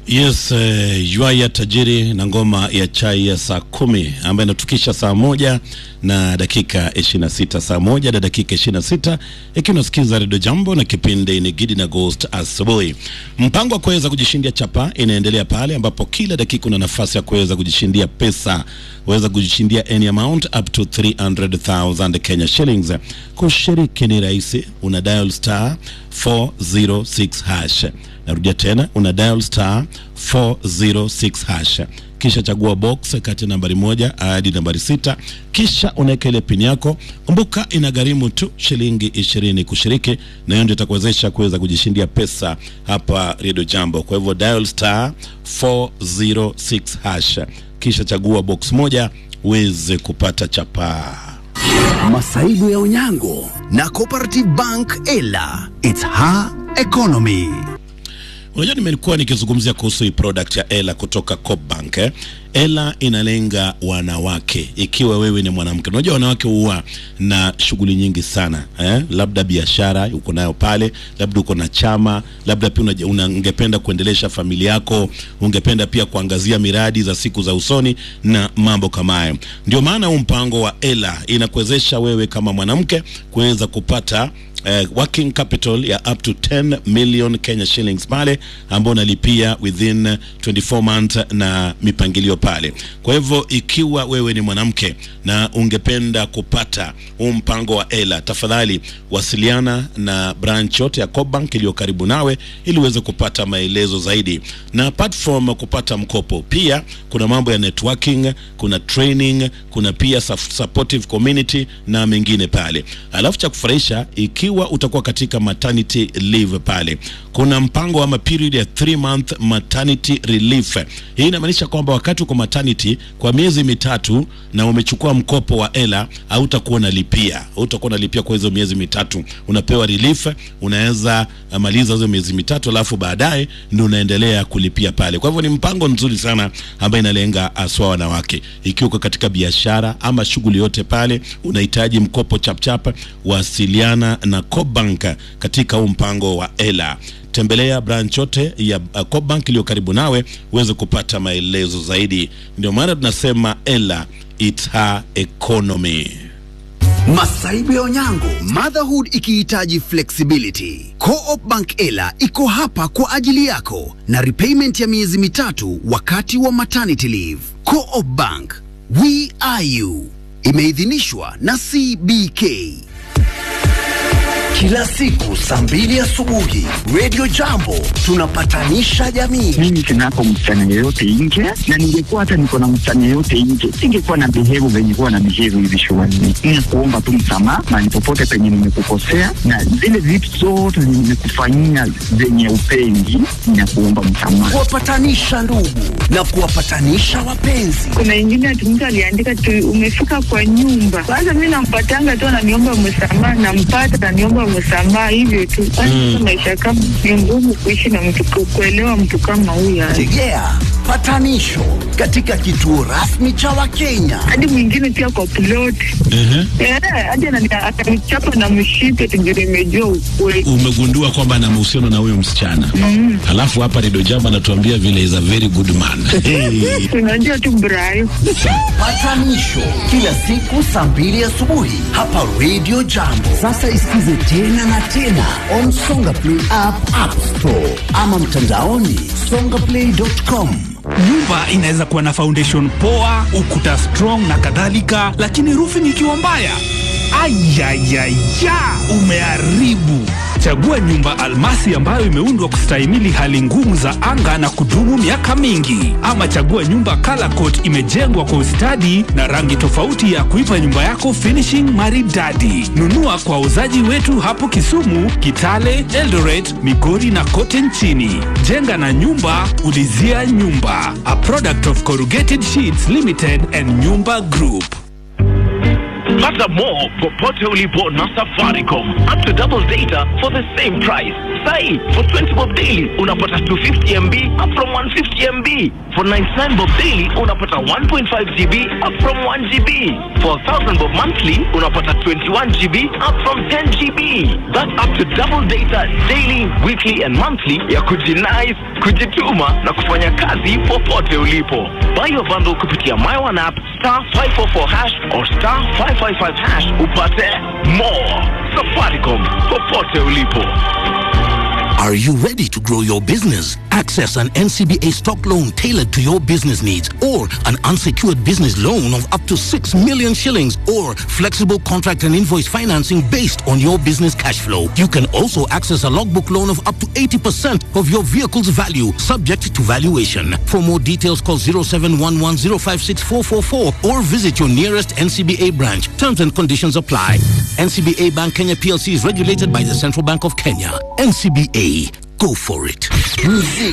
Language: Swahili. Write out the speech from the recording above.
Yes, uh, Ywaya Tajiri na ngoma ya chai ya saa kumi ambayo inatukisha saa moja na dakika 26, saa moja na dakika 26, ikiwa unasikiza redio Jambo na kipindi ni Gidi na Ghost asubuhi. Mpango wa kuweza kujishindia chapa inaendelea pale ambapo kila dakika una nafasi ya kuweza kujishindia pesa, weza kujishindia any amount up to 300,000 Kenya shillings. Kushiriki ni rahisi, una dial star 406 hash Narudia tena una dial star 406 hash, kisha chagua box kati ya nambari moja hadi nambari sita, kisha unaweka ile pin yako. Kumbuka inagharimu tu shilingi ishirini kushiriki, na hiyo ndio itakuwezesha kuweza kujishindia pesa hapa Radio Jambo. Kwa hivyo dial star 406 hash, kisha chagua box moja uweze kupata chapaa. Masaibu ya Onyango na Cooperative Bank Ela. It's her economy. Unajua, nimekuwa nikizungumzia kuhusu hii product ya Ela kutoka Coopbank eh. Ela inalenga wanawake. Ikiwa wewe ni mwanamke, unajua wanawake huwa na shughuli nyingi sana eh? Labda biashara uko nayo pale, labda uko na chama, labda pia una- una- ungependa kuendelesha familia yako, ungependa pia kuangazia miradi za siku za usoni na mambo kama hayo. Ndio maana huu mpango wa Ela inakuwezesha wewe kama mwanamke kuweza kupata eh, working capital ya up to 10 million Kenya shillings pale ambao unalipia within 24 months na mipangilio pale. Kwa hivyo ikiwa wewe ni mwanamke na ungependa kupata huu mpango wa Ela, tafadhali wasiliana na branch yote ya Coopbank iliyo karibu nawe ili uweze kupata maelezo zaidi. Na apart from kupata mkopo, pia kuna mambo ya networking, kuna training, kuna pia sup- supportive community na mengine pale. Alafu cha kufurahisha, ikiwa utakuwa katika maternity leave pale, kuna mpango ama period ya 3 month maternity relief. Hii inamaanisha kwamba wakati uko maternity kwa miezi mitatu na umechukua mkopo wa Ela, hautakuwa unalipia, hautakuwa unalipia kwa hizo miezi mitatu, unapewa relief, unaweza uh, maliza hizo miezi mitatu, alafu baadaye ndio unaendelea kulipia pale. Kwa hivyo ni mpango mzuri sana ambayo inalenga haswa wanawake. Ikiwa uko katika biashara ama shughuli yote pale, unahitaji mkopo chapchap, wasiliana na Coopbank katika huu mpango wa Ela. Tembelea branch yote ya uh, Coopbank iliyo karibu nawe uweze kupata maelezo zaidi. Ndio maana tunasema Ela, it's her economy. Masaibu ya Onyango, motherhood ikihitaji flexibility. Co-op Bank Ela iko hapa kwa ajili yako na repayment ya miezi mitatu wakati wa maternity leave. Co-op Bank, we are you. Imeidhinishwa na CBK. Kila siku saa mbili asubuhi, Radio Jambo tunapatanisha jamii. mimi sinako msichana yeyote nje, na ningekuwa hata niko na msichana yeyote nje, singekuwa na behave venye kuwa na behave hivi shuleni. Ni kuomba tu msamaha mahali popote penye nimekukosea, na zile vitu zote zenye nimekufanyia zenye upendi, na kuomba msamaha. Kuwapatanisha ndugu na kuwapatanisha wapenzi. kuna ingine ati mtu aliandika tu umefika kwa nyumba. Kwanza mi nampatanga tu ananiomba msamaha, nampata ananiomba msamaha, hivyo tu. Kwanza maisha kama ni ngumu kuishi na mtu, ku- kuelewa mtu kama huyo. Tegea patanisho katika kituo rasmi cha Wakenya. Hadi mwingine pia kwa plot Eh, hadi anani- atanichapa na mshipe tujue imejua ukweli. Umegundua kwamba ana mahusiano na huyo msichana mm. Alafu hapa Redio Jambo anatuambia vile is a very good man hey. Unajua tu Brayo. Patanisho kila siku saa mbili asubuhi hapa Radio Jambo. Sasa isikize tena na tena on Songa Play app, App Store ama mtandaoni songaplay.com. Nyumba inaweza kuwa na foundation poa, ukuta strong na kadhalika, lakini roofing ikiwa mbaya, ayayaya, umeharibu. Chagua nyumba almasi ambayo imeundwa kustahimili hali ngumu za anga na kudumu miaka mingi, ama chagua nyumba color coat imejengwa kwa ustadi na rangi tofauti ya kuipa nyumba yako finishing maridadi. Nunua kwa wauzaji wetu hapo Kisumu, Kitale, Eldoret, Migori na kote nchini. Jenga na nyumba, ulizia nyumba. A product of Corrugated Sheets Limited and Nyumba Group. Pata more popote ulipo na Safaricom. Up to double data for the same price. Sai, for 20 bob daily unapata 250 MB up from 150 MB. For 99 bob daily unapata 1.5 GB up from 1 GB. For 1000 bob monthly unapata 21 GB up from 10 GB. That's up to double data daily, weekly and monthly ya kujinais, kujituma na kufanya kazi popote ulipo. Buy your bundle kupitia My One app star 544 hash or star 555 hash upate more. Safaricom popote ulipo. Are you ready to grow your business? Access an NCBA stock loan tailored to your business needs or an unsecured business loan of up to 6 million shillings or flexible contract and invoice financing based on your business cash flow. You can also access a logbook loan of up to 80% of your vehicle's value subject to valuation. For more details call 0711056444 or visit your nearest NCBA branch. Terms and conditions apply. NCBA Bank Kenya PLC is regulated by the Central Bank of Kenya. NCBA, go for it. Muziki